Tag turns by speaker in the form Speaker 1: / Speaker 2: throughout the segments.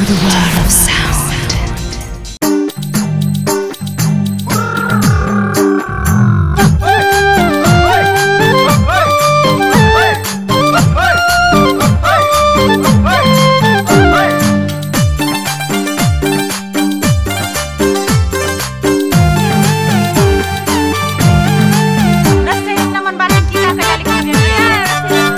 Speaker 1: the world of sound.
Speaker 2: Rasain naman barang kita kaya lihat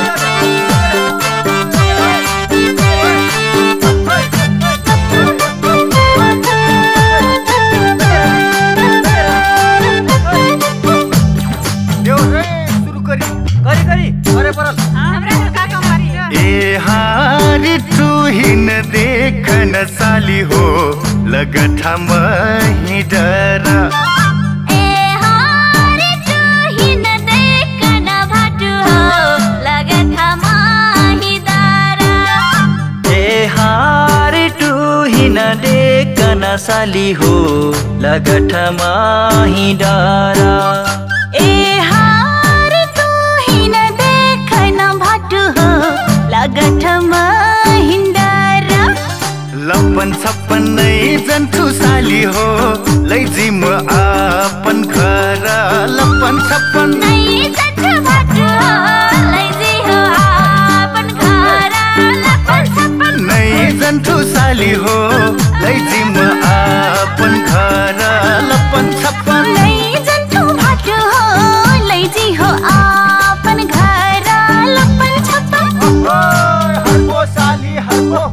Speaker 3: सुरु करी करी करी अरे परल
Speaker 2: हमरा का काम करी
Speaker 4: ए हारी तू हिन देखन साली हो लगठा मही डरा
Speaker 5: ए हारे तू हिन देखन भाटु हो लगत माही दारा
Speaker 3: ए हारी तू हिन देखन साली हो लगठा माही डरा
Speaker 5: ए हारे तू हिन देखन भाटु हो लगत माही दारा
Speaker 4: लपन छप्पन नै जन्थु साली हो लैजिम आपन घर लपन छप्पन
Speaker 5: नै जछ भाटु हो लैजी हो आपन घर लपन छप्पन
Speaker 4: नै जन्थु साली हो लैजिम आपन घर लपन छप्पन
Speaker 5: नै जन्थु भाटु हो लैजी हो आपन घर लपन छप्पन
Speaker 3: हरको साली हरको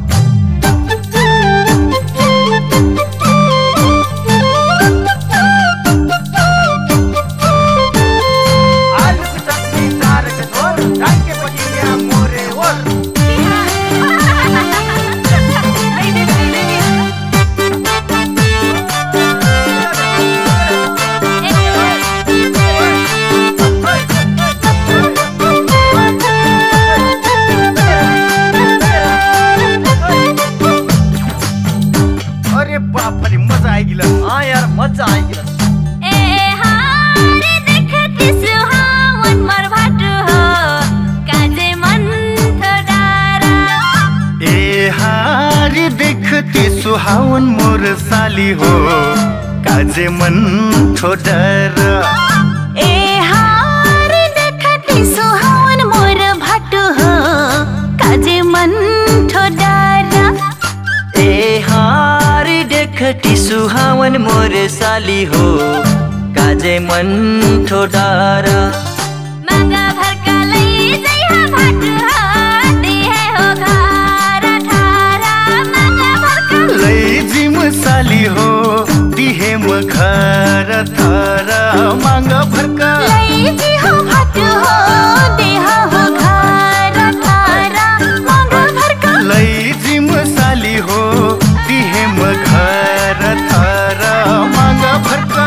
Speaker 3: आलू की चटनी चार के झोल ढाके पटिया मोरे ओर
Speaker 4: अरे बाप रे मजा आइगिला
Speaker 3: हाँ यार मजा आएगी
Speaker 5: ए हारे देखति सुहावन मोर भाटु हो काजे मन थोडारा
Speaker 4: ए हारी देखती सुहावन मोर साली हो काजे मन छोडर
Speaker 5: ए हारे देखति सुहावन मोर भाटु हो काजे मन थोडारा
Speaker 3: ए हारी देखती सुहावन मोर साली हो काजे मन ठोडारा
Speaker 5: मागा भरका लै जइहा भाटु हो दिहे हो घर ठारा मागा भरका
Speaker 4: लैजिम साली हो दिहे म घर थारा माग भर्का
Speaker 5: लैजी हो भाटु हो देहा हो घर ठारा मागा भरका
Speaker 4: लैजिम साली हो दिहे म घर थारा माग भर्का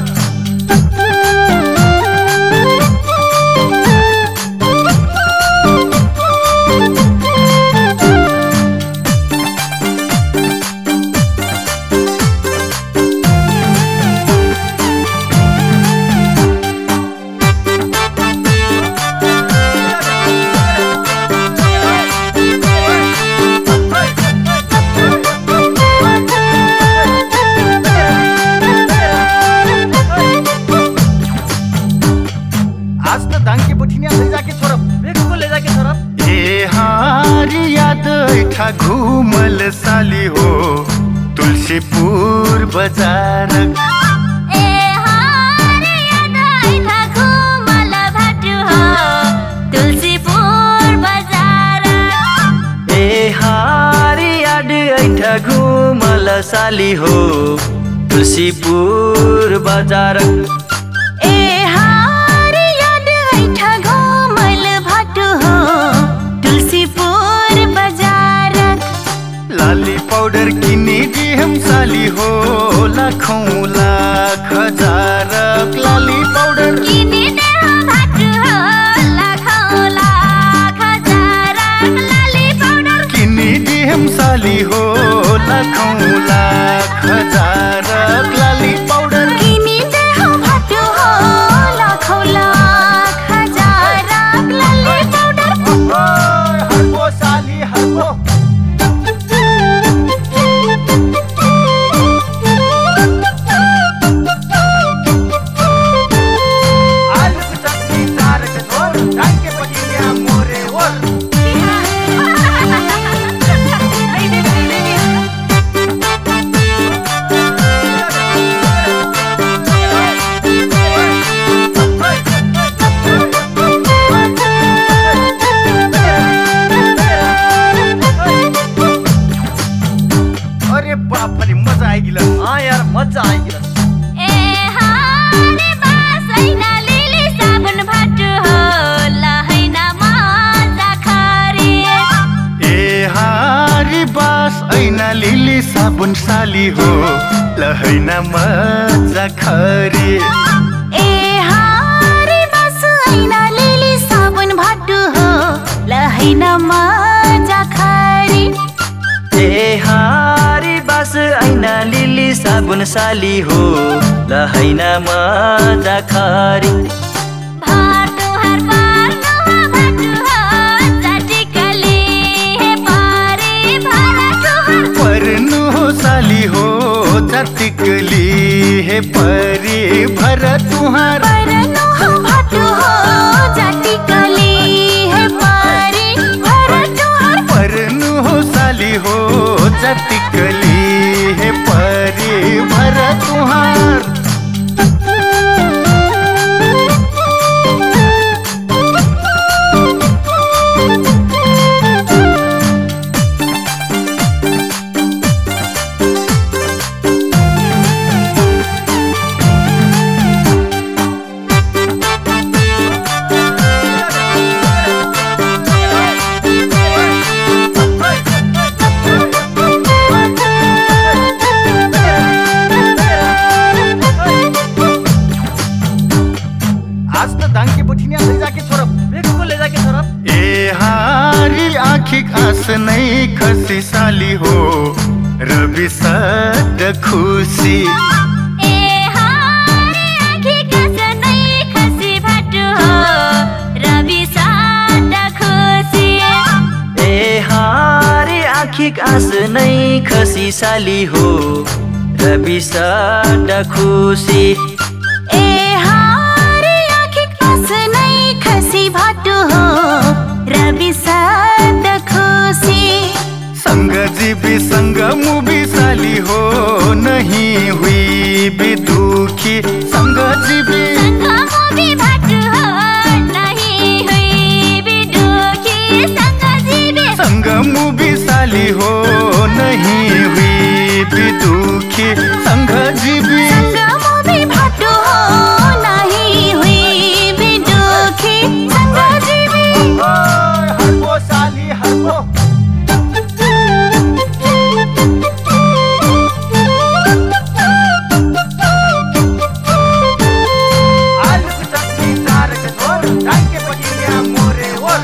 Speaker 3: आज त धाङ्के बठिनिया ले जाके छोरब बेगुको ले जाके छोरब
Speaker 4: ए हारी याद ऐठा घुमल साली हो तुलसीपुर बजार
Speaker 5: ए हारे याद आइथा घुमल भाटु हो तुलसीपुर बजार
Speaker 3: ए हारी याद ऐठा घुमल साली हो तुलसीपुर बजार
Speaker 5: ए हारे याद आइथा घुमल भाटु हो तुलसीपुर बजार
Speaker 4: लाली पाउडर किनी दिहम साली हो लाखौँ लाख हजार लाली पाउडर
Speaker 5: किनी देहा भाटु हो लाखौँ लाख हजार लाली पाउडर
Speaker 4: किनी दिहम साली हो लाखौँ लाख हजार लाली पाउडर
Speaker 5: किनी देहा भाटु हो लाखौँ लाख हजार लाली पाउडर
Speaker 3: हरको साली हरको
Speaker 4: लिली साबुन साली हो लहैना मजा खरी
Speaker 5: ए हारे बस ऐना लिली साबुन भाटु हो लहैना मजा खरी
Speaker 3: ए हारी बास ऐना लिली साबुन साली हो लहैना मजा खरी
Speaker 5: भाटु हर पार नहा भाटु हो जाटिकली हे पारे भाटु हर
Speaker 4: परनु हो साली हो चटिकली हे परी भर तुहार
Speaker 5: पर नहा भाटु हो जाटिकली हे पारे भाटु हर
Speaker 4: परनु हो साली हो चटिकली हे परी भर तुहार
Speaker 3: आज त दाङ्के बुठिनी ले जाके छोरब बेगुको ले जाके छोरब
Speaker 4: ए हारी आखिक आस नै खसी साली हो रवि सद खुसी
Speaker 5: ए हारे आँखी कस नै खसी भाटु हो रवि सादा खुसी
Speaker 3: ए हारी आँखिक आँस नै खसी साली हो रवि साडा खुसी
Speaker 5: ए हारे आँखी कस नै खसी भाटु हो रवि सादा खुसी
Speaker 4: संग जीवी संग मुभी साली हो नहीं हुई भी दुखी संग जीवी
Speaker 5: सँगमो भी भाटु हो नहीं हुई भी दुखी सँग जीवी
Speaker 4: संग मुभी साली हो नहीं हुई भी दुखी संग जीवी
Speaker 5: सँगमो भी भाटु हो नहीं हुई भी दुखी सँग जीवी
Speaker 3: हर्बो साली हर्बो आलुको चटनी चारको झोल ढाके पटिया मोरे ओर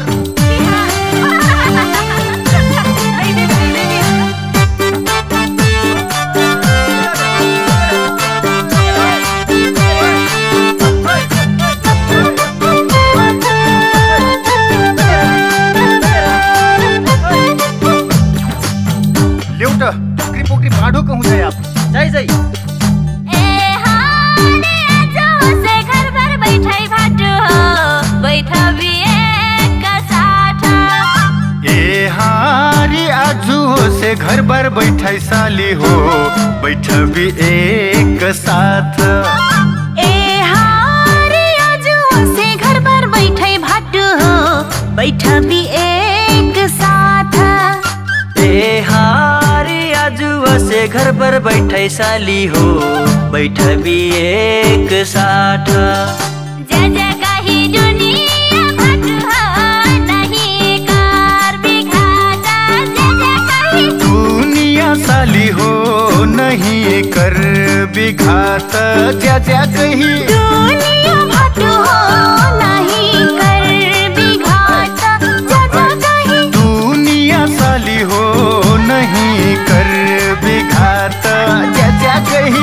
Speaker 4: ल्याउट पोखरी पोखरी भाँडो कहूँ चाहिँ आप
Speaker 3: जाइ जाइ
Speaker 5: ए हाने आज होसे घर भर बैठै भाटु हो बैठ बिएका साथ
Speaker 4: ए हारी आजु हो से घर बार बैठाई साली हो बैठबी एक साथ
Speaker 5: ए हारे आज होसे घर भर बैठै भाटु हो बैठ बिएक साथ
Speaker 3: ए हारी आज वसे घर पर बैठै साली हो बैठ एक साथ
Speaker 5: जय जय कही दुनिया भाटु हो नहीं कार बिघाटा जय जय कही
Speaker 4: दुनिया साली हो नहीं कर बिघात ज्या ज्या कही
Speaker 5: दुनिया भाटु हो नहीं कर बिघाटा जय जय कही
Speaker 4: दुनिया साली हो नहीं कर बिघात ज्या ज्या कही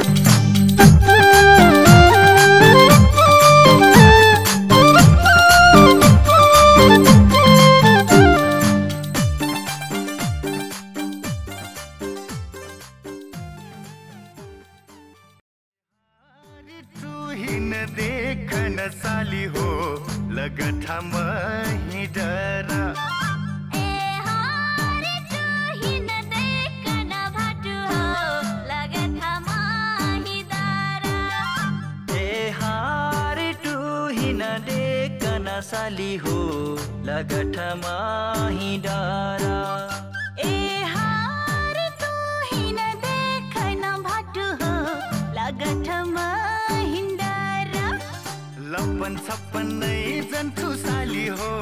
Speaker 4: तुहिन देखन साली हो लगठा मही डरा
Speaker 5: ए हारे तुहिन देखन भाटु हो लगत माही दारा
Speaker 3: ए हारी टुहिन डेकन साली हो लगठ माही डारा
Speaker 5: ए हारे तुहिन देखन भाटु हो लगत माही दारा
Speaker 4: लपन छप्पन नै जन्थु साली हो